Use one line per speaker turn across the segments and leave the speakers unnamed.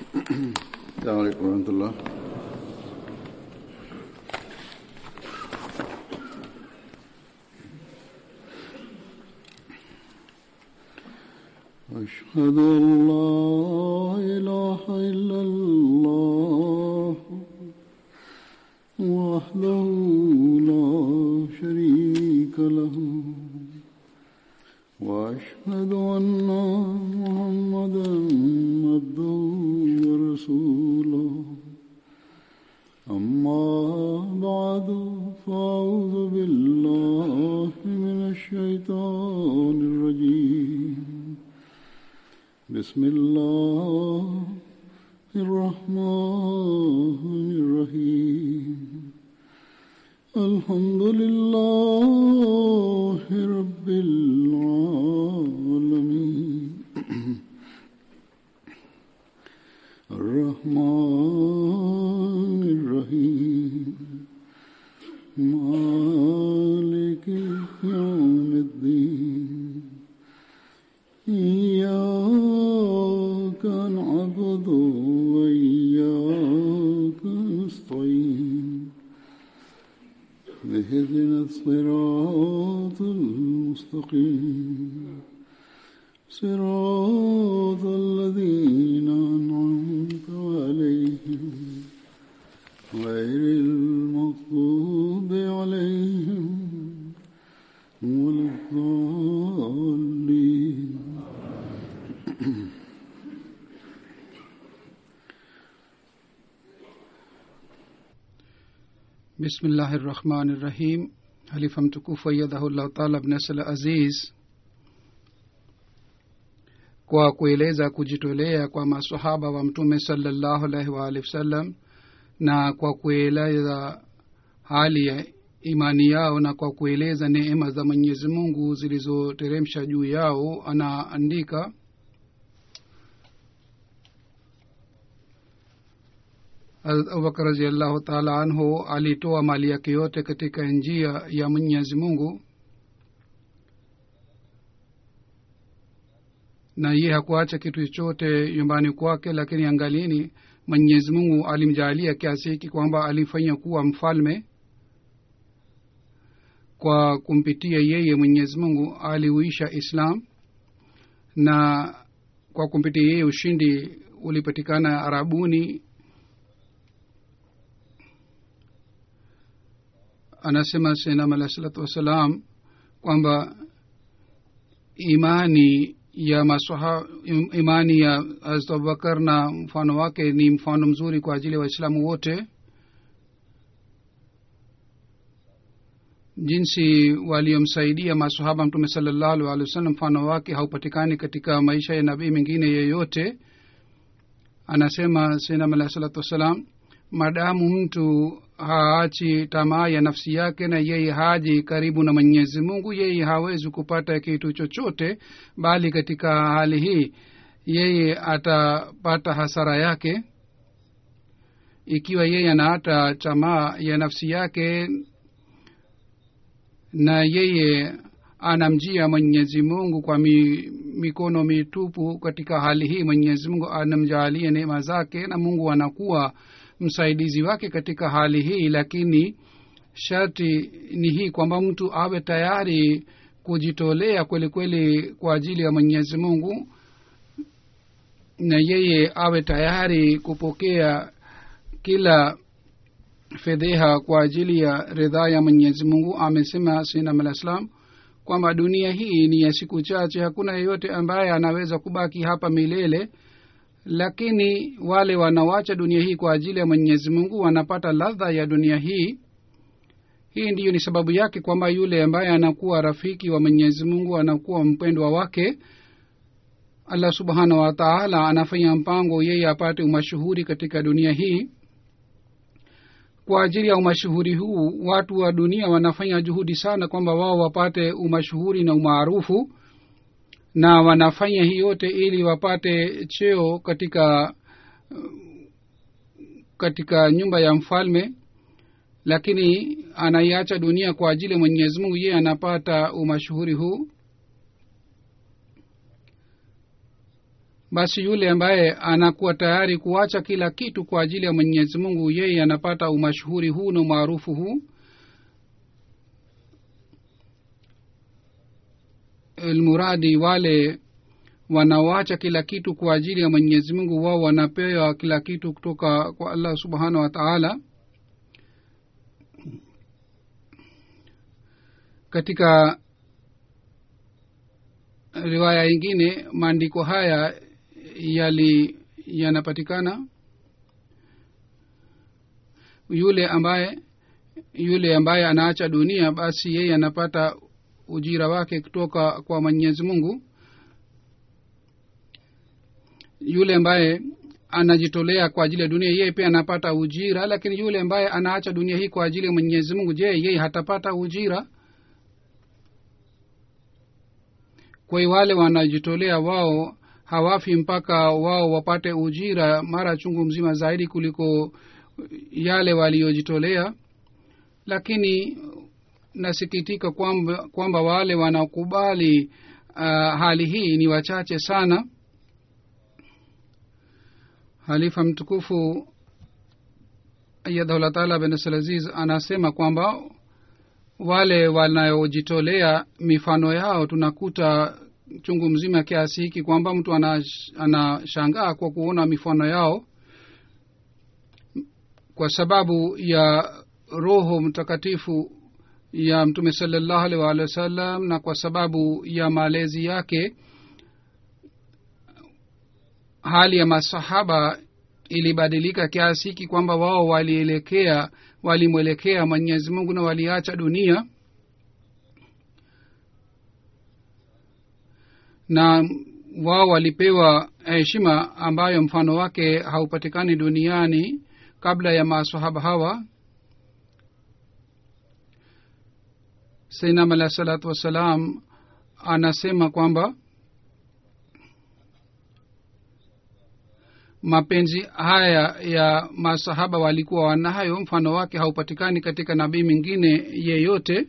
السلام عليكم ورحمة الله أشهد أن لا إله إلا الله وحده لا شريك له وأشهد أن محمدا عبده ورسوله أما بعد فأعوذ بالله من الشيطان الرجيم بسم الله الرحمن الرحيم الحمد لله رب العالمين الرحمن الرحيم مالك يوم الدين إياك نعبد وإياك نستعين اهدنا الصراط المستقيم صراط الذين أنعمت عليهم غير المغضوب عليهم ولا الضالين
bismillahi rahmani rahim halifa mtukufu ayadhahullahu taala bnasl aziz kwa kueleza kujitolea kwa masahaba wa mtume salallahu alaihi waalihi wasallam na kwa kueleza hali ya imani yao na kwa kueleza neema za mwenyezi mungu zilizoteremsha juu yao anaandika abubakar raziallahu taala anhu alitoa mali yake yote katika njia ya mwenyezi mungu na ye hakuacha kitu chochote nyumbani kwake lakini angalini mwenyezi mungu alimjaalia kiasi hiki kwamba alimfanya kuwa mfalme kwa kumpitia yeye mwenyezi mungu aliuisha islam na kwa kumpitia yeye ushindi ulipatikana arabuni anasema senam alah salatu wassalam kwamba imani ya masaha, imani ya hazrat abubakar na mfano wake ni mfano mzuri kwa ajili ya waislamu wote jinsi waliomsaidia masahaba mtume salallahu alih wa sallam mfano wake haupatikani katika maisha ya nabii mengine yeyote anasema senam alah salatu wassalam madamu mtu haachi tamaa ya nafsi yake na yeye haji karibu na mwenyezi mungu yeye hawezi kupata kitu chochote bali katika hali hii yeye atapata hasara yake ikiwa yeye anaata tamaa ya nafsi yake na yeye anamjia mwenyezi mungu kwa mi, mikono mitupu katika hali hii mwenyezi mungu anamjaalia neema zake na mungu anakuwa msaidizi wake katika hali hii lakini sharti ni hii kwamba mtu awe tayari kujitolea kweli kweli kwa ajili ya mwenyezi mungu na yeye awe tayari kupokea kila fedheha kwa ajili ya ridhaa ya mwenyezi mungu amesema sinam alah salam kwamba dunia hii ni ya siku chache hakuna yeyote ambaye anaweza kubaki hapa milele lakini wale wanawacha dunia hii kwa ajili ya mwenyezi mungu wanapata ladha ya dunia hii hii ndiyo ni sababu yake kwamba yule ambaye anakuwa rafiki wa mwenyezi mungu anakuwa mpendwa wake allah subhanahu wa taala anafanya mpango yeye apate umashuhuri katika dunia hii kwa ajili ya umashuhuri huu watu wa dunia wanafanya juhudi sana kwamba wao wapate umashuhuri na umaarufu na wanafanya hii yote ili wapate cheo katika katika nyumba ya mfalme lakini anaiacha dunia kwa ajili ya mwenyezi mungu yeye anapata umashuhuri huu basi yule ambaye anakuwa tayari kuacha kila kitu kwa ajili ya mwenyezi mungu yeye anapata umashuhuri huu na umaarufu huu ilmuradi wale wanaoacha kila kitu kwa ajili ya mwenyezi mungu wao wanapewa kila kitu kutoka kwa allah subhanahu wa taala katika riwaya ingine maandiko haya yali yanapatikana yule ambaye yule ambaye anaacha dunia basi yeye anapata ujira wake kutoka kwa mwenyezi mungu yule ambaye anajitolea kwa ajili ya dunia yeye pia anapata ujira lakini yule ambaye anaacha dunia hii kwa ajili ya mwenyezi mungu je yeye hatapata ujira kwa hiyo wale wanajitolea wao hawafi mpaka wao wapate ujira mara chungu mzima zaidi kuliko yale waliojitolea lakini nasikitika kwamba, kwamba wale wanaokubali uh, hali hii ni wachache sana halifa mtukufu ayadahullah taala bin abdulaziz anasema kwamba wale wanaojitolea mifano yao tunakuta chungu mzima kiasi hiki kwamba mtu anashangaa ana kwa kuona mifano yao kwa sababu ya roho mtakatifu ya mtume salallahu alaihi waalihi wasallam na kwa sababu ya malezi yake hali ya masahaba ilibadilika kiasi hiki kwamba wao walielekea walimwelekea mwenyezi mungu na waliacha dunia na wao walipewa heshima ambayo mfano wake haupatikani duniani kabla ya masahaba hawa sainam alahi salatu wassalam anasema kwamba mapenzi haya ya masahaba walikuwa wanayo mfano wake haupatikani katika nabii mwingine yeyote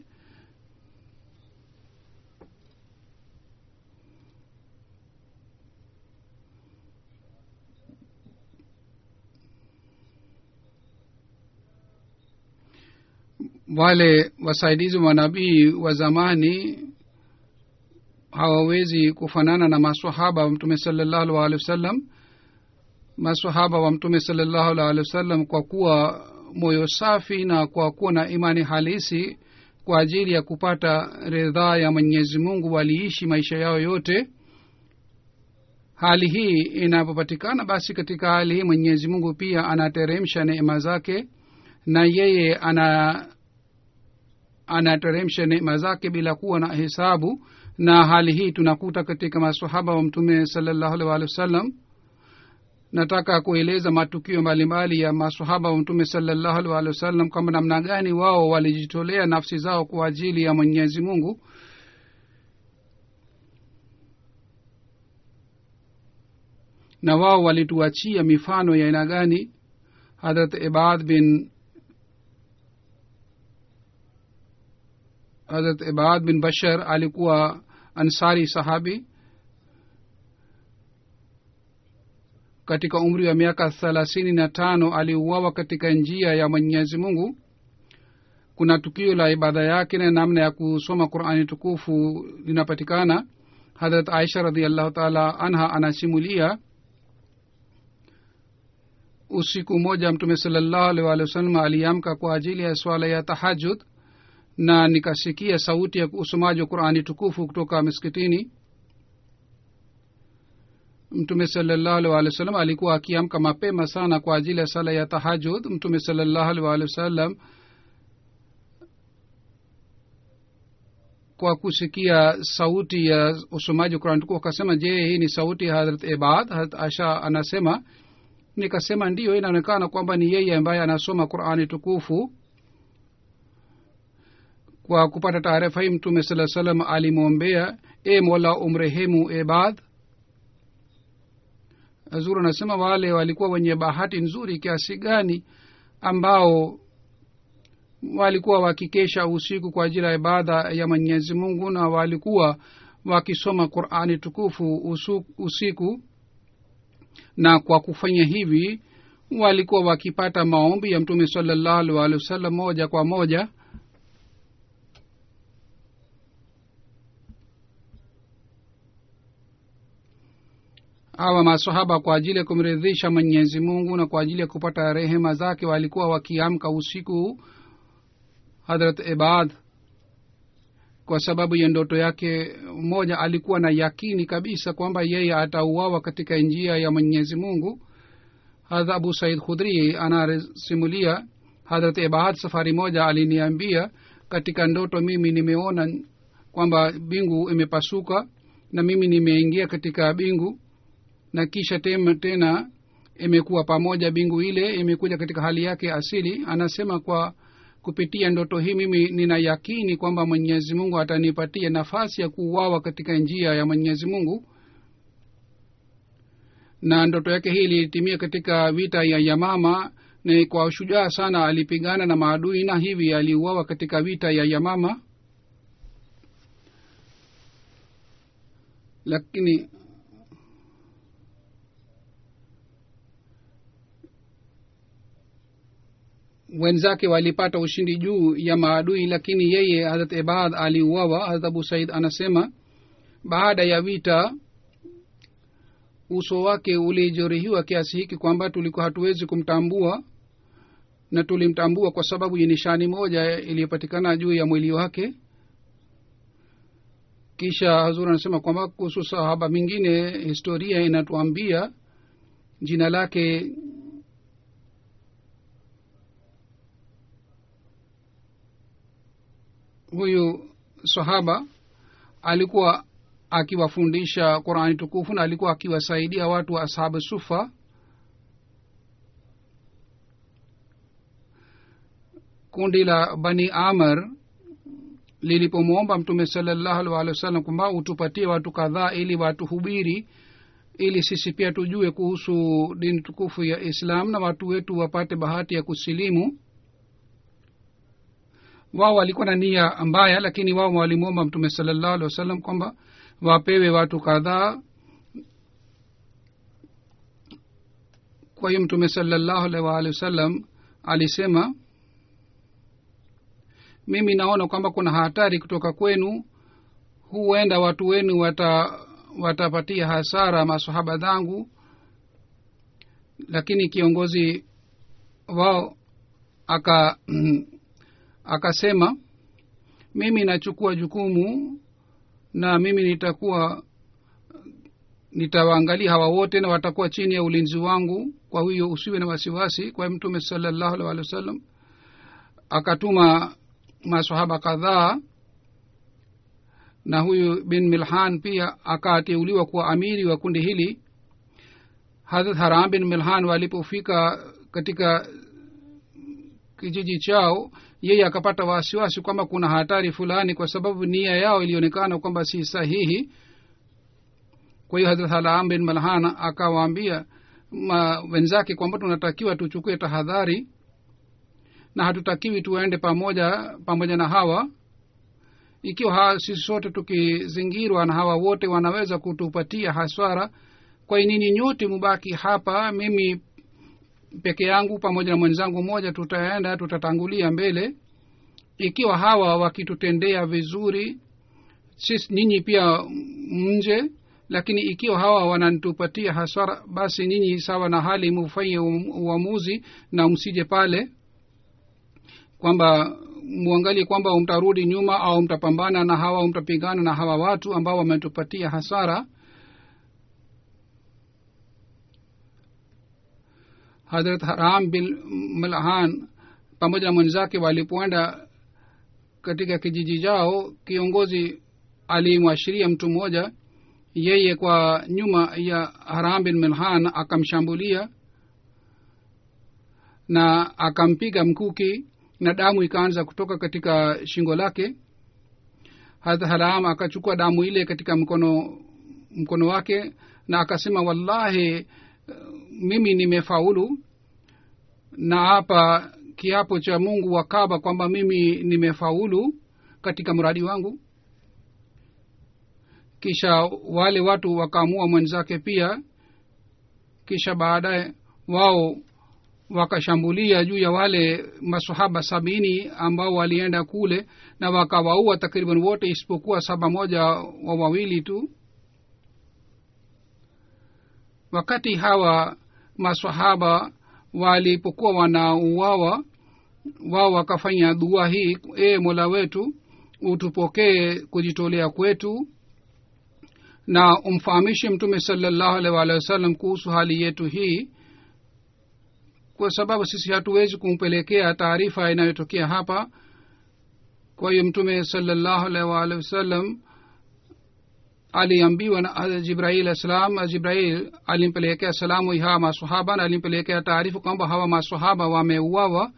wale wasaidizi wa nabii wa zamani hawawezi kufanana na masahaba wa mtume salallahu alehi wasallam masahaba wa mtume salallahu alehi wasallam kwa kuwa moyo safi na kwa kuwa na imani halisi kwa ajili ya kupata ridhaa ya mwenyezi mungu waliishi maisha yao yote hali hii inapopatikana basi katika hali hii mwenyezi mungu pia anateremsha neema zake na yeye ana anateremsha neema zake bila kuwa na hesabu na hali hii tunakuta katika masahaba wa mtume salallahu alih walih wa sallam nataka kueleza matukio mbalimbali ya masahaba wa mtume salallahu alih walih wa sallam kwamba namna gani wao walijitolea nafsi zao kwa ajili ya mwenyezi mungu na wao walituachia mifano ya aina gani hadrat ibad bin hadrat ibad bin bashar alikuwa ansari sahabi katika umri wa miaka thelathini na tano aliuawa katika njia ya mwenyezi mungu kuna tukio la ibada yake na namna ya kusoma qurani tukufu linapatikana hadrat aisha radiallahu taala anha anasimulia usiku mmoja mtume salallahu alih walih wasallam aliamka kwa ajili ya swala ya tahajud na nikasikia sauti ya usomaji wa qurani tukufu kutoka miskitini mtume salallahu alih walih wasallam alikuwa akiamka mapema sana kwa ajili ya sala ya tahajud mtume salallahu alih walih wasallam kwa kusikia sauti ya usomaji wa qurani tukufu akasema je hii ni sauti ya hadrat ibad hadrat asha anasema nikasema ndiyo inaonekana kwamba ni yeye ambaye anasoma qurani tukufu kwa kupata taarifa hii mtume saa salam alimwombea e mola umrehemu ebad azur anasema wale walikuwa wenye bahati nzuri kiasi gani ambao walikuwa wakikesha usiku kwa ajili ya ibada ya mwenyezi mungu na walikuwa wakisoma qurani tukufu usu, usiku na kwa kufanya hivi walikuwa wakipata maombi ya mtume salallahu alehi wasallam moja kwa moja hawa masahaba kwa ajili ya kumridhisha mwenyezi mungu na kwa ajili ya kupata rehema zake walikuwa wakiamka usiku hadrat ibad kwa sababu ya ndoto yake moja alikuwa na yakini kabisa kwamba yeye atauawa katika njia ya mwenyezi mungu hadha abu said khudri anasimulia hadrat ibad safari moja aliniambia katika ndoto mimi nimeona kwamba bingu imepasuka na mimi nimeingia katika bingu na kisha tem, tena imekuwa pamoja bingu ile imekuja katika hali yake asili anasema kwa kupitia ndoto hii mimi nina yakini kwamba mwenyezi mungu atanipatia nafasi ya kuuawa katika njia ya mwenyezi mungu na ndoto yake hii ilitimia katika vita ya yamama na kwa ushujaa sana alipigana na maadui na hivi aliuawa katika vita ya yamama lakini wenzake walipata ushindi juu ya maadui lakini yeye harat ibad aliuawa harat abu said anasema baada ya vita uso wake ulijeruhiwa kiasi hiki kwamba tulikuwa hatuwezi kumtambua na tulimtambua kwa sababu ya nishani moja iliyopatikana juu ya mwili wake kisha hazur anasema kwamba kuhusu sahaba mingine historia inatuambia jina lake huyu sahaba alikuwa akiwafundisha qurani tukufu na alikuwa akiwasaidia watu wa ashabu sufa kundi la bani amr lilipomwomba mtume salallahu alih walih wa sallam kwamba utupatie watu kadhaa ili watuhubiri ili sisi pia tujue kuhusu dini tukufu ya islam na watu wetu wapate bahati ya kusilimu wao walikuwa na nia mbaya lakini wao walimwomba mtume salallahu alih wasallam kwamba wapewe watu kadhaa kwa hiyo mtume salallahu alih waalihi wasallam alisema mimi naona kwamba kuna hatari kutoka kwenu huenda watu wenu wata watapatia hasara masahaba zangu lakini kiongozi wao aka akasema mimi nachukua jukumu na mimi nitakuwa nitawaangalia hawa wote na watakuwa chini ya ulinzi wangu kwa hiyo usiwe na wasiwasi kwa mtume salallahu alih walih wa sallam akatuma masahaba kadhaa na huyu bin milhan pia akateuliwa kuwa amiri wa kundi hili hadrat haram bin milhan walipofika katika kijiji chao yeye akapata wasiwasi kwamba kuna hatari fulani kwa sababu nia yao ilionekana kwamba si sahihi kwa hiyo hadrat haram bin malhan akawaambia wenzake kwamba tunatakiwa tuchukue tahadhari na hatutakiwi tuende pamoja pamoja na hawa ikiwa ha, sisi sote tukizingirwa na hawa wote wanaweza kutupatia haswara kwa nini nyote mubaki hapa mimi peke yangu pamoja na mwenzangu mmoja tutaenda tutatangulia mbele ikiwa hawa wakitutendea vizuri sisi nyinyi pia mje lakini ikiwa hawa wananitupatia hasara basi nyinyi sawa na hali mufanye uamuzi na msije pale kwamba muangalie kwamba mtarudi nyuma au mtapambana na hawa mtapigana na hawa watu ambao wametupatia hasara hadrat haram bin malhan pamoja na mwenzake walipoenda katika kijiji chao kiongozi alimwashiria mtu mmoja yeye kwa nyuma ya haram bin milhan akamshambulia na akampiga mkuki na damu ikaanza kutoka katika shingo lake hadha haram akachukua damu ile katika mkono mkono wake na akasema wallahi mimi nimefaulu na hapa kiapo cha mungu wa kaba kwamba mimi nimefaulu katika mradi wangu kisha wale watu wakaamua mwenzake pia kisha baadaye wao wakashambulia juu ya wale masahaba sabini ambao walienda kule na wakawaua takriban wote isipokuwa saba moja wa wawili tu wakati hawa masahaba walipokuwa wanauawa wao wakafanya dua hii ee mola wetu utupokee kujitolea kwetu na umfahamishe mtume salallahu alaihi waalihi wasallam kuhusu hali yetu hii kwa sababu sisi hatuwezi kumpelekea taarifa inayotokea hapa kwa hiyo mtume salallahu alaihi waalihi wasallam aliambiwa na jibrail alah salam jibrail alimpelekea salamu hawa masahaba na alimpelekea taarifa kwamba hawa masahaba wameuawa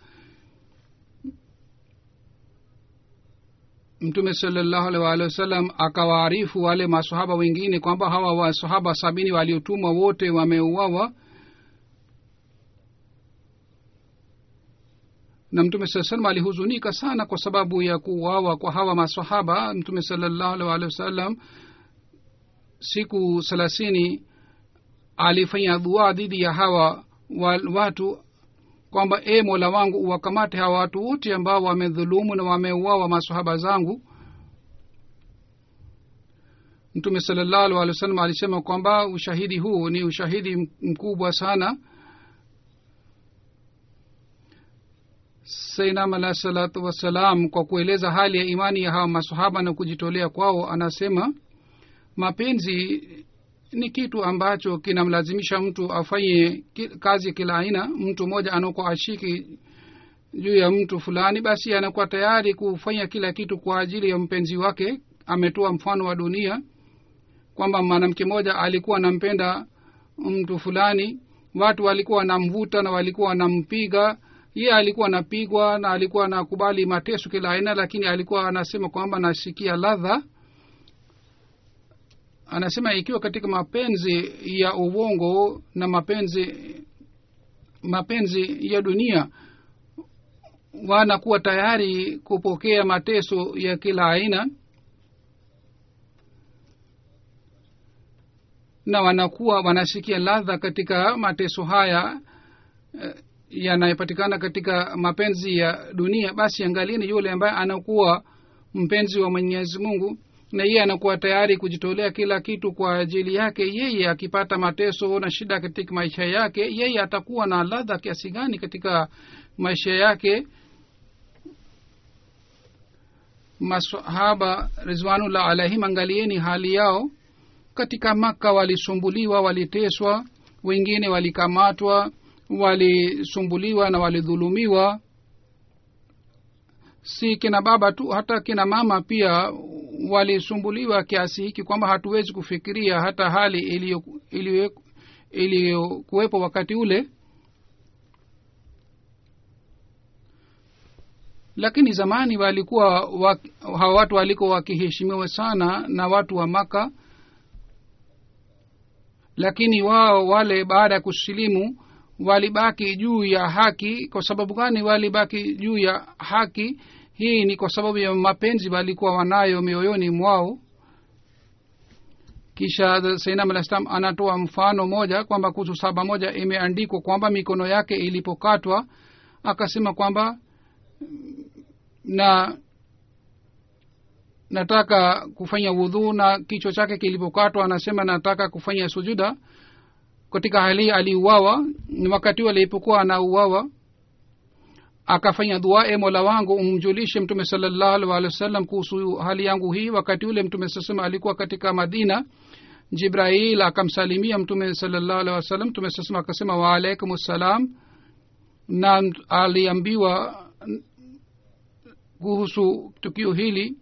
mtume salallahu alaihi waalihi wasallam akawaarifu wale masahaba wengine kwamba hawa wasahaba sabini waliotumwa wote wameuawa na mtume saa salam alihuzunika sana kwa sababu ya kuuawa kwa hawa masahaba mtume salallahu alaihi waalihi wasallam siku thelathini alifanya dua dhidi ya hawa wa, watu kwamba e mola wangu uwakamate hawa watu wote ambao wamedhulumu na wameuawa masahaba zangu mtume salallahu alih wa sallam alisema kwamba ushahidi huu ni ushahidi mkubwa sana sainam alahi salatu wassalam kwa kueleza hali ya imani ya hawa masahaba na kujitolea kwao anasema mapenzi ni kitu ambacho kinamlazimisha mtu afanye kazi ya kila aina mtu mmoja anakuwa ashiki juu ya mtu fulani basi anakuwa tayari kufanya kila kitu kwa ajili ya mpenzi wake ametoa mfano wa dunia kwamba mwanamke mmoja alikuwa anampenda mtu fulani watu walikuwa wanamvuta na walikuwa wanampiga ye alikuwa anapigwa na alikuwa anakubali mateso kila aina lakini alikuwa anasema kwamba nasikia ladha anasema ikiwa katika mapenzi ya uongo na mapenzi mapenzi ya dunia wanakuwa tayari kupokea mateso ya kila aina na wanakuwa wanasikia ladha katika mateso haya eh, yanayopatikana katika mapenzi ya dunia basi angalieni yule ambaye anakuwa mpenzi wa mwenyezi mungu na yeye anakuwa tayari kujitolea kila kitu kwa ajili yake yeye akipata mateso na shida katika maisha yake yeye atakuwa na ladha kiasi gani katika maisha yake masahaba rizwanullah alaihim angalieni hali yao katika maka walisumbuliwa waliteswa wengine walikamatwa walisumbuliwa na walidhulumiwa si kina baba tu hata kina mama pia walisumbuliwa kiasi hiki kwamba hatuwezi kufikiria hata hali iliyokuwepo wakati ule lakini zamani walikuwa wa, hawa watu walikuwa wakiheshimiwa sana na watu wa maka lakini wao wale baada ya kusilimu walibaki juu ya haki kwa sababu gani walibaki juu ya haki hii ni kwa sababu ya mapenzi walikuwa wanayo mioyoni mwao kisha sainam alah salam anatoa mfano moja kwamba kuhusu saba moja imeandikwa kwamba mikono yake ilipokatwa akasema kwamba na nataka kufanya wudhuu na kichwa chake kilipokatwa anasema nataka kufanya sujuda katika hali aliuawa wakati huo alipokuwa anauawa akafanya dua e mola wangu umjulishe mtume salallahu alih walih wa sallam kuhusu hali yangu hii wakati ule mtume sasema alikuwa katika madina jibrail akamsalimia mtume salallahu alih wa sallam mtume sasema akasema waalaikum ssalam na aliambiwa kuhusu tukio hili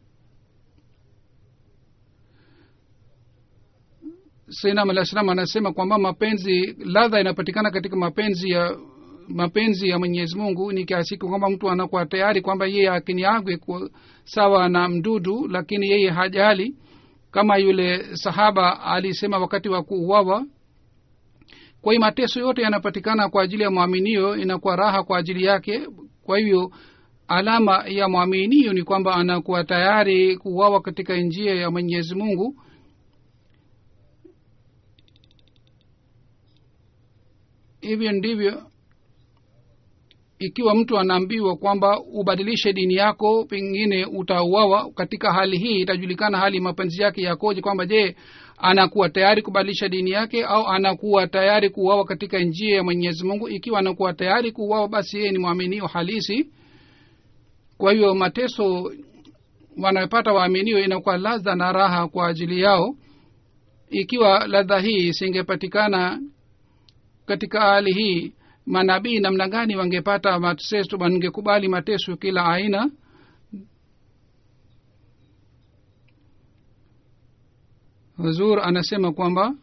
sainam alah salam anasema kwamba mapenzi ladha inapatikana katika mapenzi ya mapenzi ya mwenyezi mungu ni kiasi kwamba mtu anakuwa tayari kwamba yeye akiniagwe sawa na mdudu lakini yeye hajali kama yule sahaba alisema wakati wa kuuawa kwa hiyo mateso yote yanapatikana kwa ajili ya mwaminio inakuwa raha kwa ajili yake kwa hivyo alama ya mwaminio ni kwamba anakuwa tayari kuuawa katika njia ya mwenyezi mungu hivyo ndivyo ikiwa mtu anaambiwa kwamba ubadilishe dini yako pengine utauawa katika hali hii itajulikana hali mapenzi yake yakoje kwamba je anakuwa tayari kubadilisha dini yake au anakuwa tayari kuuawa katika njia ya mwenyezi mungu ikiwa anakuwa tayari kuuawa basi yeye ni mwaminio halisi kwa hiyo mateso wanayopata waaminio inakuwa ladha na raha kwa ajili yao ikiwa ladha hii isingepatikana katika hali hii manabii namna gani wangepata mateso wangekubali mateso kila aina huzur anasema kwamba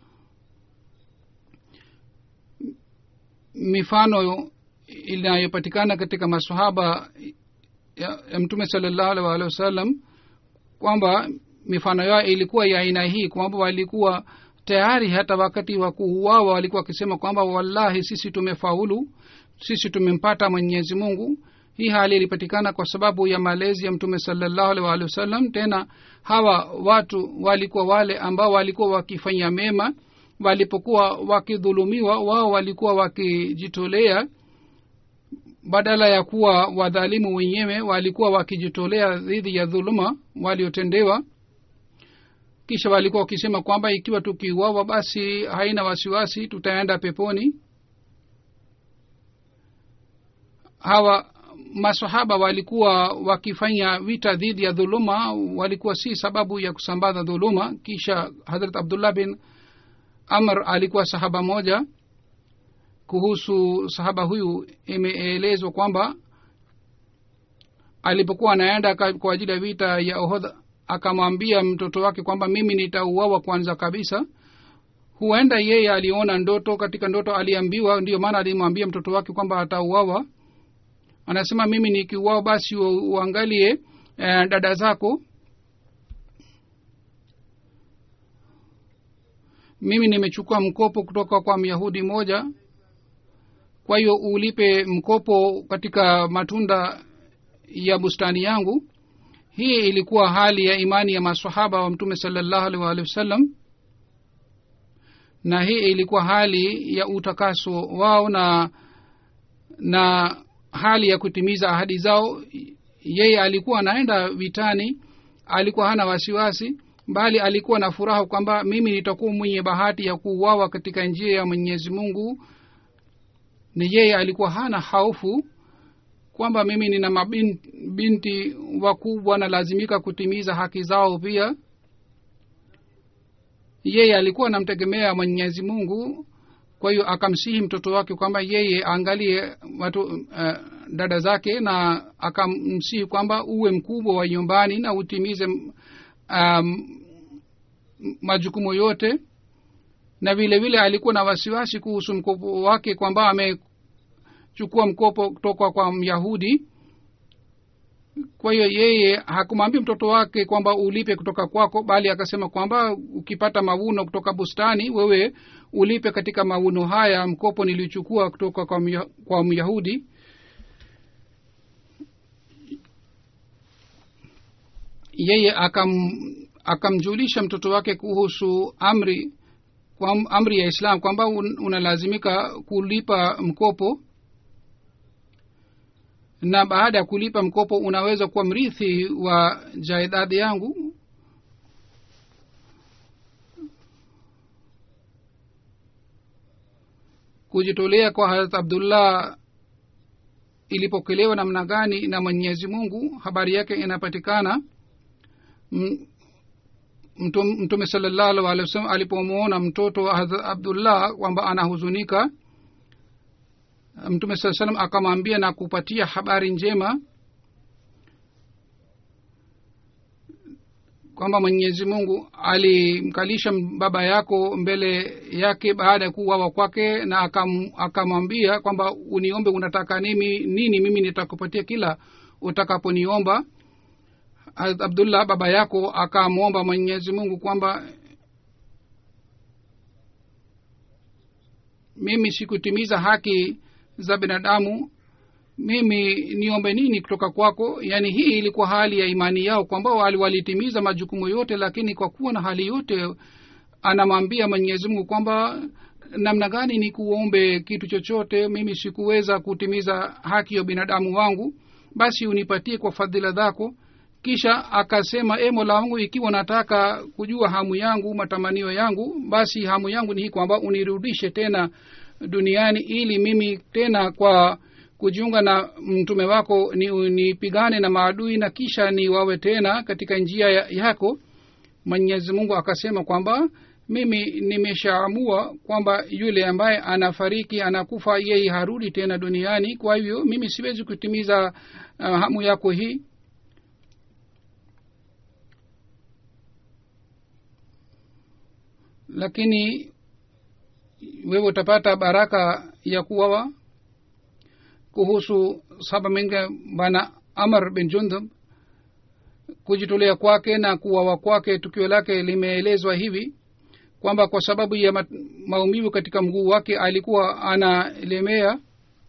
mifano inayopatikana katika masahaba ya, ya mtume salallahu alaihi waalihi wasallam kwamba mifano yao ilikuwa ya aina hii kwamba walikuwa tayari hata wakati wa kuuawa walikuwa wakisema kwamba wallahi sisi tumefaulu sisi tumempata mwenyezi mungu hii hali ilipatikana kwa sababu ya malezi ya mtume salallahu alaihi waalihi wasallam tena hawa watu walikuwa wale ambao walikuwa wakifanya mema walipokuwa wakidhulumiwa wao walikuwa wakijitolea badala ya kuwa wadhalimu wenyewe walikuwa wakijitolea dhidi ya dhuluma waliotendewa kisha walikuwa wakisema kwamba ikiwa tukiuawa basi haina wasiwasi tutaenda peponi hawa masahaba walikuwa wakifanya vita dhidi ya dhuluma walikuwa si sababu ya kusambaza dhuluma kisha hadrat abdullah bin amr alikuwa sahaba moja kuhusu sahaba huyu imeelezwa kwamba alipokuwa anaenda kwa ajili ya vita ya ohodha akamwambia mtoto wake kwamba mimi nitauawa kwanza kabisa huenda yeye aliona ndoto katika ndoto aliambiwa ndiyo maana alimwambia mtoto wake kwamba atauawa anasema mimi nikiuawa basi uangalie eh, dada zako mimi nimechukua mkopo kutoka kwa myahudi moja kwa hiyo ulipe mkopo katika matunda ya bustani yangu hii ilikuwa hali ya imani ya masahaba wa mtume salallahu alaihi waalihi wasallam na hii ilikuwa hali ya utakaso wao na na hali ya kutimiza ahadi zao yeye alikuwa anaenda vitani alikuwa hana wasiwasi bali alikuwa na furaha kwamba mimi nitakuwa mwenye bahati ya kuuawa katika njia ya mwenyezi mungu ni yeye alikuwa hana haufu kwamba mimi nina mabinti wakubwa nalazimika kutimiza haki zao pia yeye alikuwa anamtegemea mwenyezi mungu kwa hiyo akamsihi mtoto wake kwamba yeye aangalie watu uh, dada zake na akamsihi kwamba uwe mkubwa wa nyumbani na utimize um, majukumu yote na vile vile alikuwa na wasiwasi kuhusu mkopo wake kwamba amechukua mkopo kutoka kwa myahudi kwa hiyo yeye hakumwambia mtoto wake kwamba ulipe kutoka kwako bali akasema kwamba ukipata mavuno kutoka bustani wewe ulipe katika mavuno haya mkopo nilichukua kutoka kwa, mya, kwa myahudi yeye akam akamjulisha mtoto wake kuhusu amri kwa amri ya islam kwamba un, unalazimika kulipa mkopo na baada ya kulipa mkopo unaweza kuwa mrithi wa jaidadi yangu kujitolea kwa harat abdullah ilipokelewa namna gani na mwenyezi mungu habari yake inapatikana mtume salallahu alehi wasallam alipomwona mtoto wa harat abdullah kwamba anahuzunika mtume saa salam akamwambia na kupatia habari njema kwamba mwenyezi mungu alimkalisha baba yako mbele yake baada ya kuuawa kwake na akam, akamwambia kwamba uniombe unataka nini nini mimi nitakupatia kila utakaponiomba abdullah baba yako akamwomba mwenyezi mungu kwamba mimi sikutimiza haki za binadamu mimi niombe nini kutoka kwako yaani hii ilikuwa hali ya imani yao kwamba wali walitimiza majukumu yote lakini kwa kuwa na hali yote anamwambia mwenyezi mungu kwamba namna gani ni kuombe kitu chochote mimi sikuweza kutimiza haki ya binadamu wangu basi unipatie kwa fadhila zako kisha akasema e mola wangu ikiwa nataka kujua hamu yangu matamanio yangu basi hamu yangu ni hii kwamba unirudishe tena duniani ili mimi tena kwa kujiunga na mtume wako ni nipigane na maadui na kisha ni wawe tena katika njia ya- yako mwenyezi mungu akasema kwamba mimi nimeshaamua kwamba yule ambaye anafariki anakufa yeye harudi tena duniani kwa hivyo mimi siwezi kutimiza uh, hamu yako hii lakini wewe utapata baraka ya kuwawa kuhusu saba minge bana amar bin jundub kujitolea kwake na kuwawa kwake tukio lake limeelezwa hivi kwamba kwa sababu ya ma- maumivu katika mguu wake alikuwa analemea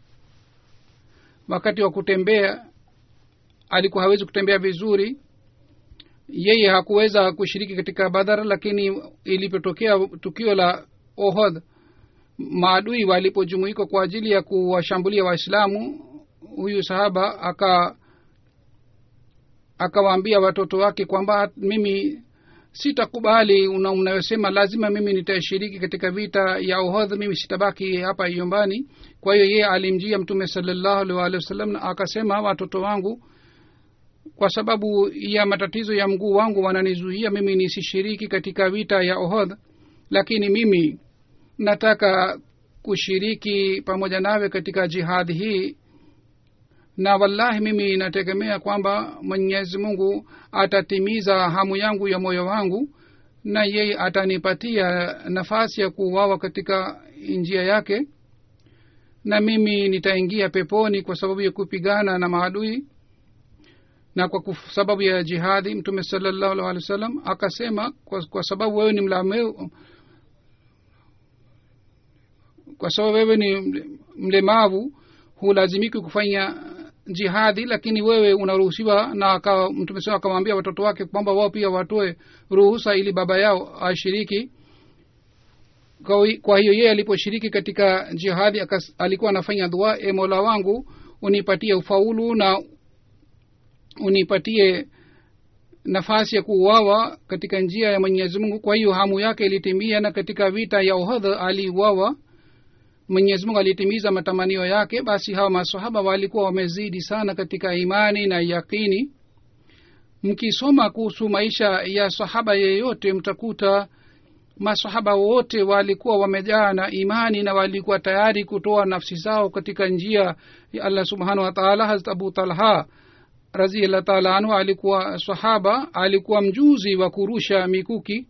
wakati wa kutembea alikuwa hawezi kutembea vizuri yeye hakuweza kushiriki katika badhar lakini ilipotokea tukio la ohod maadui walipojumuika kwa ajili ya kuwashambulia waislamu huyu sahaba aka akawaambia watoto wake kwamba mimi sitakubali una- unayosema lazima mimi nitashiriki katika vita ya uhodh mimi sitabaki hapa nyumbani kwa hiyo yeye alimjia mtume salallahu alaihi waalihi wasallam na akasema watoto wangu kwa sababu ya matatizo ya mguu wangu wananizuia mimi nisishiriki katika vita ya ohodh lakini mimi nataka kushiriki pamoja nawe katika jihadi hii na wallahi mimi nategemea kwamba mwenyezi mungu atatimiza hamu yangu ya moyo wangu na yeye atanipatia nafasi ya kuuawa katika njia yake na mimi nitaingia peponi kwa sababu ya kupigana na maadui na kwa kuf, sababu ya jihadi mtume salallahu alih wa sallam akasema kwa, kwa sababu wewe ni mlameu kwa sababu wewe ni mle- mlemavu hulazimiki kufanya jihadi lakini wewe unaruhusiwa na aka, mtume saa akamwambia watoto wake kwamba wao pia watoe ruhusa ili baba yao ashiriki kwa, hi- kwa hiyo yeye aliposhiriki katika jihadi akas, alikuwa anafanya dua e mola wangu unipatie ufaulu na unipatie nafasi ya kuuawa katika njia ya mwenyezi mungu kwa hiyo hamu yake ilitimia na katika vita ya uhadha aliuawa mwenyezi mungu alitimiza matamanio yake basi hawa masahaba walikuwa wamezidi sana katika imani na yakini mkisoma kuhusu maisha ya sahaba yeyote mtakuta masahaba wote walikuwa wamejaa na imani na walikuwa tayari kutoa nafsi zao katika njia ya allah subhanahu wa taala hazrat abu talha raziallah taala anhu alikuwa sahaba alikuwa mjuzi wa kurusha mikuki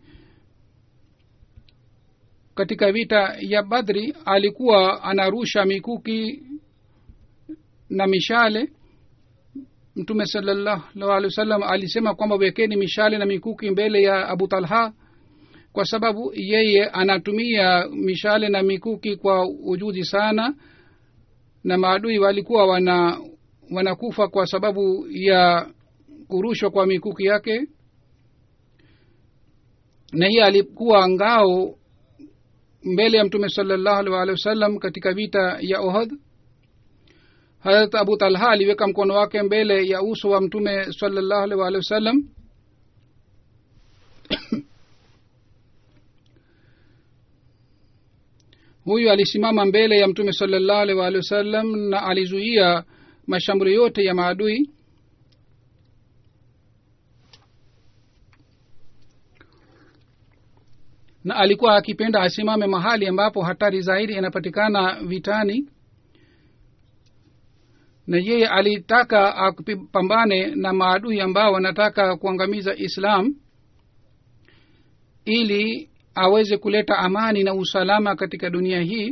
katika vita ya badri alikuwa anarusha mikuki na mishale mtume salallahu alaihi wasallam alisema kwamba wekeni mishale na mikuki mbele ya abu talha kwa sababu yeye anatumia mishale na mikuki kwa ujuzi sana na maadui walikuwa wana wanakufa kwa sababu ya kurushwa kwa mikuki yake na yeye alikuwa ngao mbele ya mtume salallahu alaihi waalihi wasallam katika vita ya ohad harat abu talha aliweka mkono wake mbele ya uso wa mtume salallahu alaihi waalihi wasallam huyu alisimama mbele ya mtume salallahu alaihi waalihi wasallam na alizuia mashambulio yote ya maadui na alikuwa akipenda asimame mahali ambapo hatari zaidi inapatikana vitani na yeye alitaka apambane na maadui ambao wanataka kuangamiza islam ili aweze kuleta amani na usalama katika dunia hii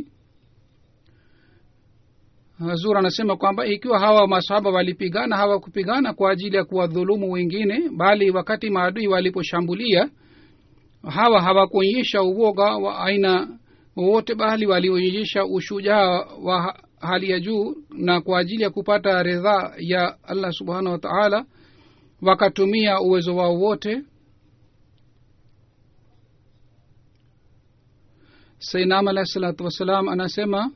hazur anasema kwamba ikiwa hawa masahaba walipigana hawakupigana kwa ajili ya kuwadhulumu wengine bali wakati maadui waliposhambulia hawa hawakuonyesha uoga wa aina wowote bali walionyesha ushujaa wa ha- hali ya juu na kwa ajili ya kupata ridhaa ya allah subhanahu wa taala wakatumia uwezo wao wote sainam alahi salatu wassalam anasema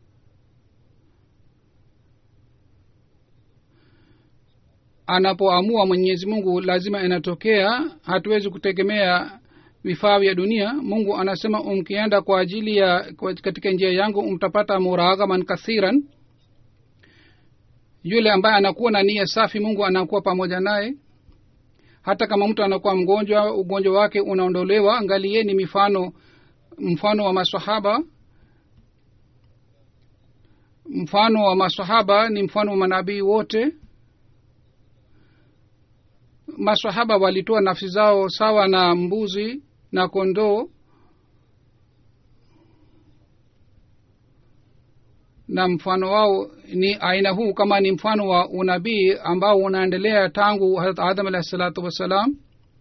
anapoamua mwenyezi mungu lazima inatokea hatuwezi kutegemea vifaa vya dunia mungu anasema umkienda kwa ajili ya kwa- katika njia yangu mtapata muraghaman kathiran yule ambaye anakuwa na nia safi mungu anakuwa pamoja naye hata kama mtu anakuwa mgonjwa ugonjwa wake unaondolewa angalieni mifano mfano wa masahaba mfano wa masahaba ni mfano wa manabii wote masahaba walitoa nafsi zao sawa na mbuzi na kondoo na mfano wao ni aina huu kama ni mfano wa unabii ambao unaendelea tangu harat adam alahi salatu wassalam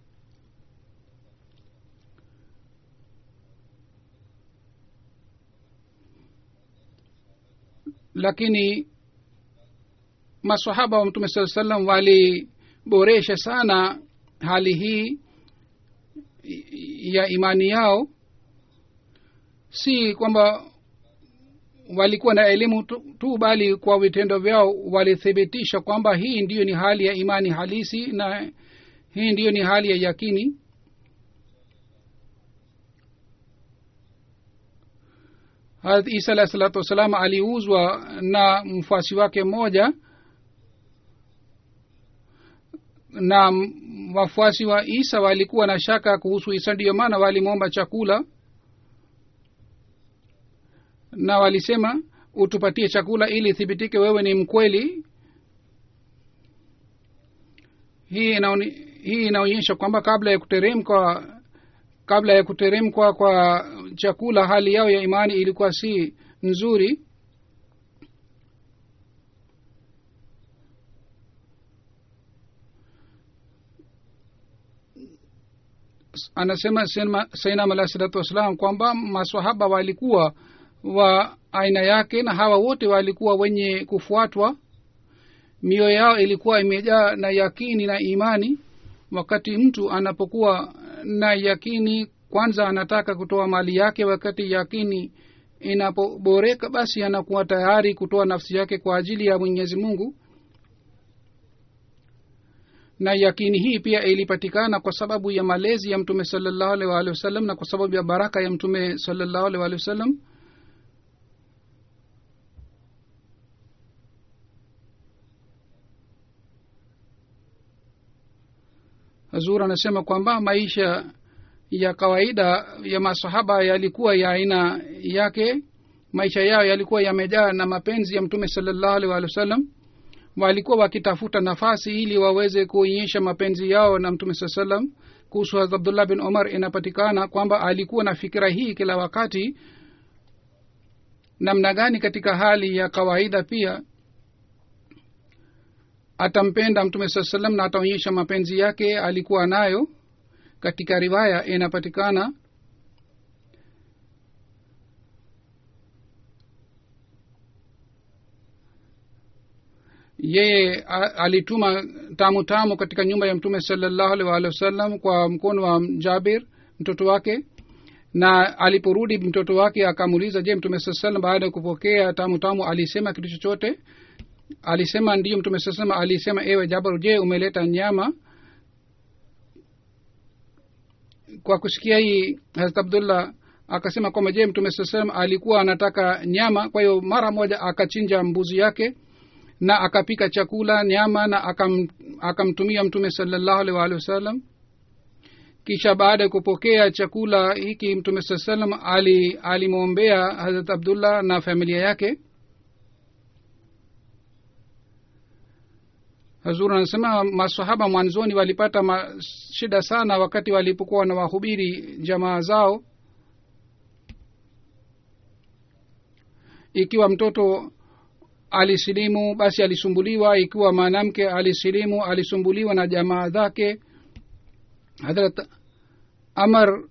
lakini masahaba wa mtume saa salam waliboresha sana hali hii ya imani yao si kwamba walikuwa na elimu tu, tu bali kwa vitendo vyao walithibitisha kwamba hii ndiyo ni hali ya imani halisi na hii ndiyo ni hali ya yakini harat isa alahi salatu wassalam aliuzwa na mfuasi wake mmoja na m- wafuasi wa isa walikuwa na shaka kuhusu isa ndiyo maana walimwomba chakula na walisema utupatie chakula ili ithibitike wewe ni mkweli hii inaoni, hii inaonyesha kwamba kabla ya kuteremka kabla ya kuteremkwa kwa chakula hali yao ya imani ilikuwa si nzuri anasema Sayyidina- sainam alahi salatu wassalam kwamba maswahaba walikuwa wa aina yake na hawa wote walikuwa wenye kufuatwa mioyo yao ilikuwa imejaa na yakini na imani wakati mtu anapokuwa na yakini kwanza anataka kutoa mali yake wakati yakini inapoboreka basi anakuwa tayari kutoa nafsi yake kwa ajili ya mwenyezi mungu na yakini hii pia ilipatikana kwa sababu ya malezi ya mtume salallahu alaihi waalihi wasallam na kwa sababu ya baraka ya mtume salallahu alaihi waalihi wasallam hazur anasema kwamba maisha ya kawaida ya masahaba yalikuwa ya aina yake maisha yao yalikuwa yamejaa na mapenzi ya mtume salallahu alaihi waalihi wasallam walikuwa wakitafuta nafasi ili waweze kuonyesha mapenzi yao na mtume saa salam kuhusu Hazrat abdullah bin omar inapatikana kwamba alikuwa na fikira hii kila wakati namna gani katika hali ya kawaida pia atampenda mtume saa salam na ataonyesha mapenzi yake alikuwa nayo katika riwaya inapatikana yeye a- alituma tamu tamu katika nyumba ya mtume salallahu alaihi waalihi wasallam kwa mkono wa jabir mtoto wake na aliporudi mtoto wake akamuuliza je mtume saa salam baada ya kupokea tamu tamu alisema kitu chochote alisema ndiyo mtume saa salam alisema ewe jabar je umeleta nyama kwa kusikia hii harat abdullah akasema kwamba je mtume saa salam alikuwa anataka nyama kwa hiyo mara moja akachinja mbuzi yake na akapika chakula nyama na akam, akamtumia mtume salallahu alaihi waalihi wasallam kisha baada ya kupokea chakula hiki mtume saa salam ali alimwombea harat abdullah na familia yake hazur anasema masahaba mwanzoni walipata ma, shida sana wakati walipokuwa na wahubiri jamaa zao ikiwa mtoto alisilimu basi alisumbuliwa ikiwa mwanamke alisilimu alisumbuliwa na jamaa zake hadrat amar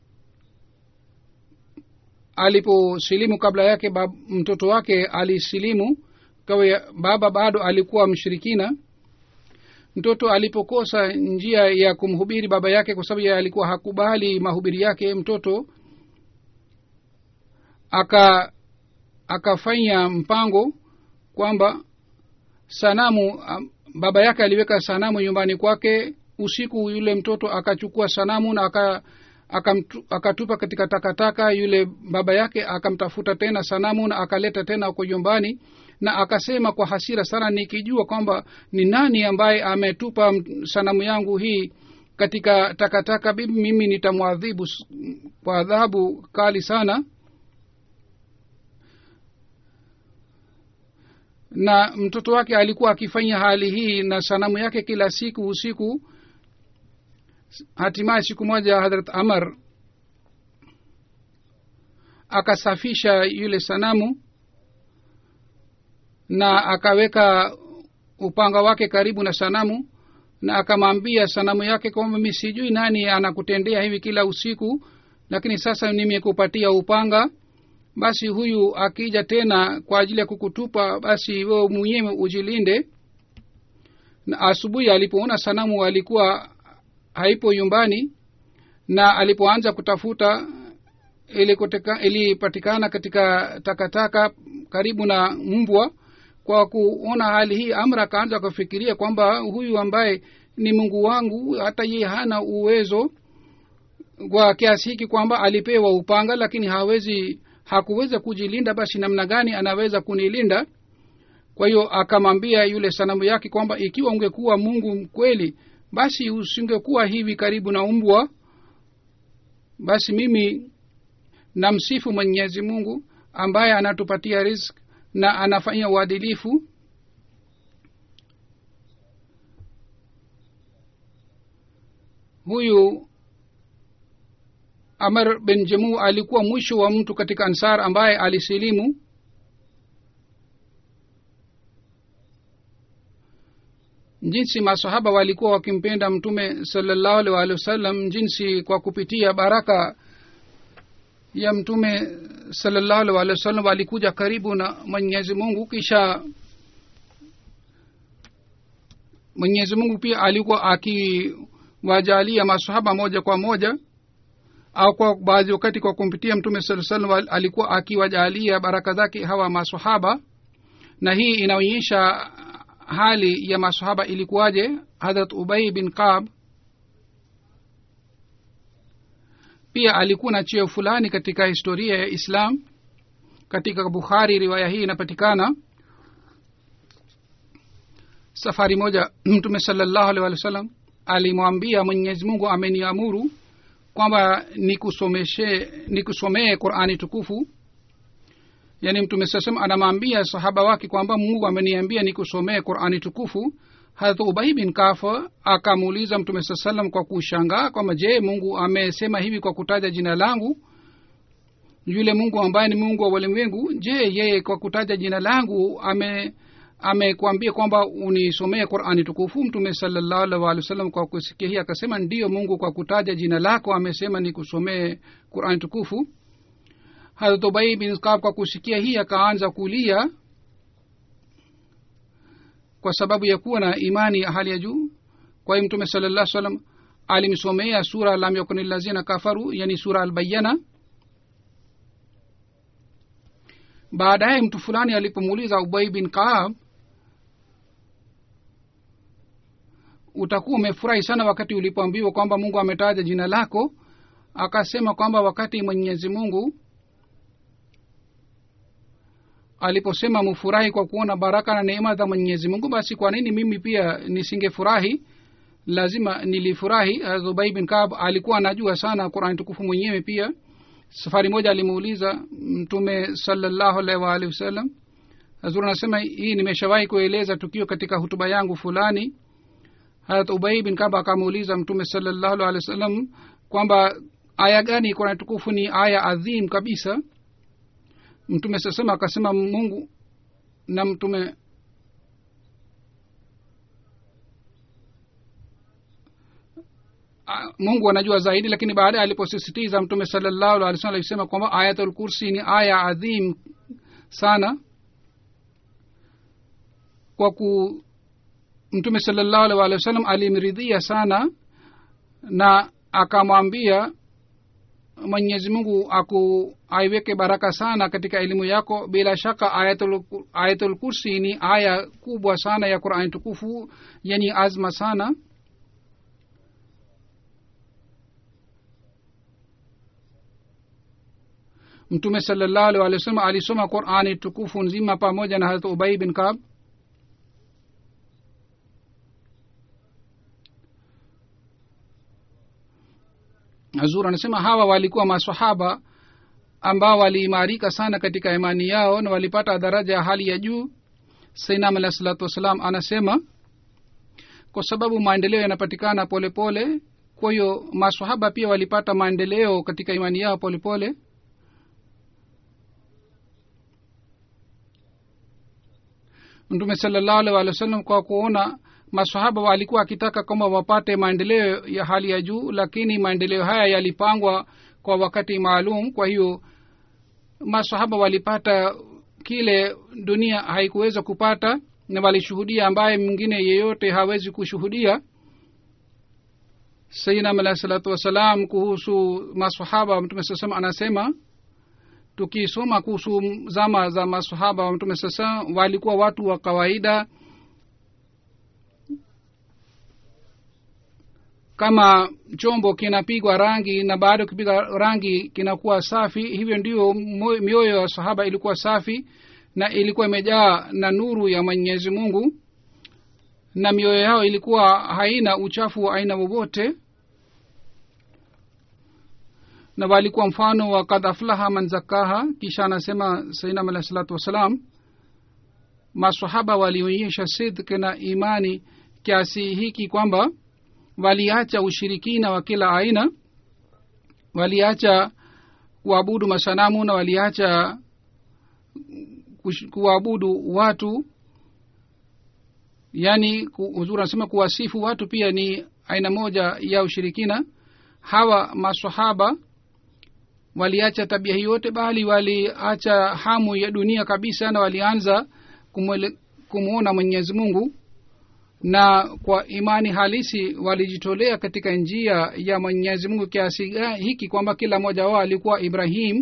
aliposilimu kabla yake bab, mtoto wake alisilimu kawa baba bado alikuwa mshirikina mtoto alipokosa njia ya kumhubiri baba yake kwa sababu yeye alikuwa hakubali mahubiri yake mtoto aka akafanya mpango kwamba sanamu um, baba yake aliweka sanamu nyumbani kwake usiku yule mtoto akachukua sanamu na aka akamtu- akatupa katika takataka yule baba yake akamtafuta tena sanamu na akaleta tena huko nyumbani na akasema kwa hasira sana nikijua kwamba ni nani ambaye ametupa m- sanamu yangu hii katika takataka bibi mimi nitamwadhibu s- kwa adhabu kali sana na mtoto wake alikuwa akifanya hali hii na sanamu yake kila siku usiku hatimaye siku moja hadrat amar akasafisha yule sanamu na akaweka upanga wake karibu na sanamu na akamwambia sanamu yake kwamba mi sijui nani anakutendea hivi kila usiku lakini sasa nimekupatia upanga basi huyu akija tena kwa ajili ya kukutupa basi wewe mwenyewe ujilinde na asubuhi alipoona sanamu alikuwa haipo nyumbani na alipoanza kutafuta ilikoteka- ilipatikana katika takataka karibu na mbwa kwa kuona hali hii amra akaanza kufikiria kwamba huyu ambaye ni mungu wangu hata yeye hana uwezo kwa kiasi hiki kwamba alipewa upanga lakini hawezi hakuweza kujilinda basi namna gani anaweza kunilinda kwa hiyo akamwambia yule sanamu yake kwamba ikiwa ungekuwa mungu kweli basi usingekuwa hivi karibu na umbwa basi mimi namsifu mwenyezi mungu ambaye anatupatia risk na anafanya uadilifu huyu amar bin jemu alikuwa mwisho wa mtu katika ansar ambaye alisilimu jinsi masahaba walikuwa wakimpenda mtume salallahu alaihi waalihi wasallam jinsi kwa kupitia baraka ya mtume salallahu alaihi waalihi wasallam walikuja karibu na mwenyezi mungu kisha mwenyezi mungu pia alikuwa akiwajalia masahaba moja kwa moja au kwa baadhi wakati kwa kumpitia mtume saa salam alikuwa akiwajalia baraka zake hawa masahaba na hii inaonyesha hali ya masahaba ilikuwaje hadrat ubai bin kab pia alikuwa na cheo fulani katika historia ya islam katika bukhari riwaya hii inapatikana safari moja mtume salallahu alih walih wa sallam alimwambia mwenyezi mungu ameniamuru kwamba nikusomeshe nikusomee qurani tukufu yaani mtume saa salam anamwambia sahaba wake kwamba mungu ameniambia nikusomee qurani tukufu harat ubai bin kafa akamuuliza mtume saa salam kwa kushangaa kwamba je mungu amesema hivi kwa kutaja jina langu yule mungu ambaye ni mungu wa walimwengu je yeye kwa kutaja jina langu ame amekwambia kwamba unisomee qurani tukufu mtume salallahu alih walih wasallam kwa kusikia hii akasema ndiyo mungu kwa kutaja jina lako amesema nikusomee qurani tukufu harat ubai bin kab kwa kusikia hii akaanza kulia kwa sababu ya kuwa na imani ya hali ya juu kwa hiyo mtume sala llah salam alimsomea sura lam yakuni lazina kafaru yani sura albayana baadaye mtu fulani alipomuuliza ubai bin kaab utakuwa umefurahi sana wakati ulipoambiwa kwamba mungu ametaja jina lako akasema kwamba wakati mwenyezi mungu aliposema mufurahi kwa kuona baraka na neema za mwenyezi mungu basi kwa nini mimi pia nisingefurahi lazima nilifurahi zubai bin kab alikuwa anajua sana qurani tukufu mwenyewe pia safari moja alimuuliza mtume salallahu alaihi waalihi wasallam hazur anasema hii nimeshawahi kueleza tukio katika hutuba yangu fulani harat ubai bin kab akamuuliza mtume salallahu alaihi wasallam kwamba aya gani qurani tukufu ni aya adhim kabisa mtume sasema akasema mungu na mtume mungu anajua zaidi lakini baadaye aliposisitiza mtume salallahu alih wasallam alisema kwamba ayatul kursi ni aya adhim sana kwa ku mtume salallahu alih walih wasallam alimridhia sana na akamwambia mwenyezi mungu aku aiweke baraka sana katika elimu yako bila shaka ayatul, ayatul kursi ni aya kubwa sana ya qurani tukufu yenye azma sana mtume salallahu alih walih wasallam alisoma qurani tukufu nzima pamoja na harat ubai bin kab hazur anasema hawa walikuwa masahaba ambao waliimarika sana katika imani yao na walipata daraja ya hali ya juu sainam alah salatu wassalam anasema kwa sababu maendeleo yanapatikana polepole kwa hiyo masahaba pia walipata maendeleo katika imani yao polepole pole. mtume salallahu alih walih wa sallam kwa kuona masahaba walikuwa wakitaka kwamba wapate maendeleo ya hali ya juu lakini maendeleo haya yalipangwa kwa wakati maalum kwa hiyo masahaba walipata kile dunia haikuweza kupata na walishuhudia ambaye mwingine yeyote hawezi kushuhudia sainam alahi salatu wassalam kuhusu masahaba wa mtume saa salam anasema tukisoma kuhusu zama za masahaba wa mtume saa salam walikuwa watu wa kawaida kama chombo kinapigwa rangi na baada ya kupiga rangi kinakuwa safi hivyo ndio mioyo ya sahaba ilikuwa safi na ilikuwa imejaa na nuru ya mwenyezi mungu na mioyo yao ilikuwa haina uchafu wa aina wowote na walikuwa mfano wa kad aflaha man zakaha kisha anasema sainam alahi salatu wassalam masahaba walionyesha sidk na imani kiasi hiki kwamba waliacha ushirikina wa kila aina waliacha kuabudu masanamu na waliacha kuabudu watu yaani huzuri anasema kuwasifu watu pia ni aina moja ya ushirikina hawa masahaba waliacha tabia hii yote bali waliacha hamu ya dunia kabisa na walianza kumwona mwenyezi mungu na kwa imani halisi walijitolea katika njia ya mwenyezi mungu kiasi hiki kwamba kila mmoja wao alikuwa ibrahim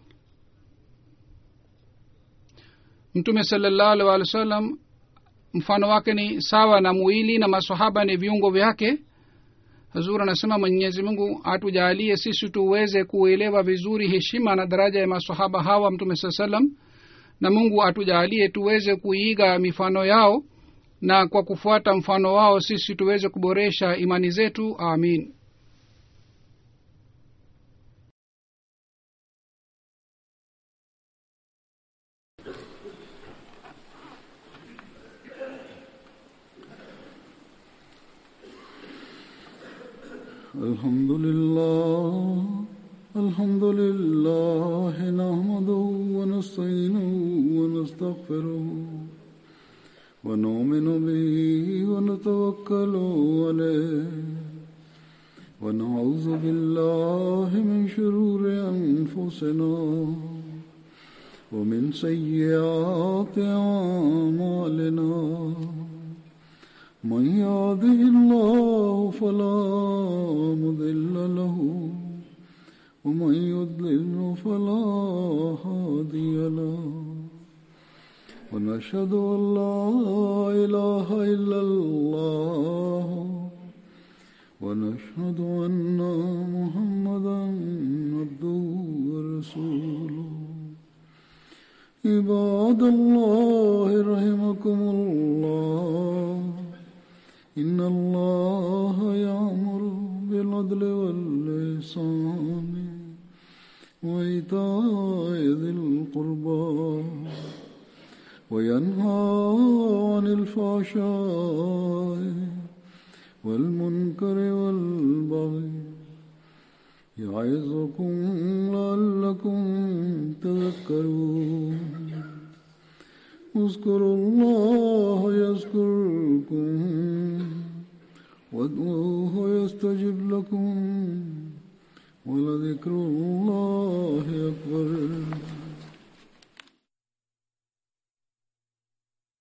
mtume salallahu alih walih wa sallam mfano wake ni sawa na mwili na masahaba ni viungo vyake hazur anasema mwenyezi mungu atujaalie sisi tuweze kuelewa vizuri heshima na daraja ya masahaba hawa mtume saa salam na mungu atujaalie tuweze kuiga mifano yao na kwa kufuata mfano wao sisi tuweze kuboresha imani zetu amin
الحمد لله الحمد لله نحمده ونستعينه ونستغفره ونؤمن به ونتوكل عليه ونعوذ بالله من شرور أنفسنا ومن سيئات أعمالنا من يهده الله فلا مضل له ومن يضلل فلا هادي له ونشهد أن لا إله إلا الله ونشهد أن محمدا عبده ورسوله عباد الله رحمكم الله إن الله يأمر بالعدل واللسان وإيتاء ذي القربى وينهى عن الفحشاء والمنكر والبغي يعظكم لعلكم تذكرون اذكروا الله يذكركم وادعوه يستجب لكم ولذكر الله أكبر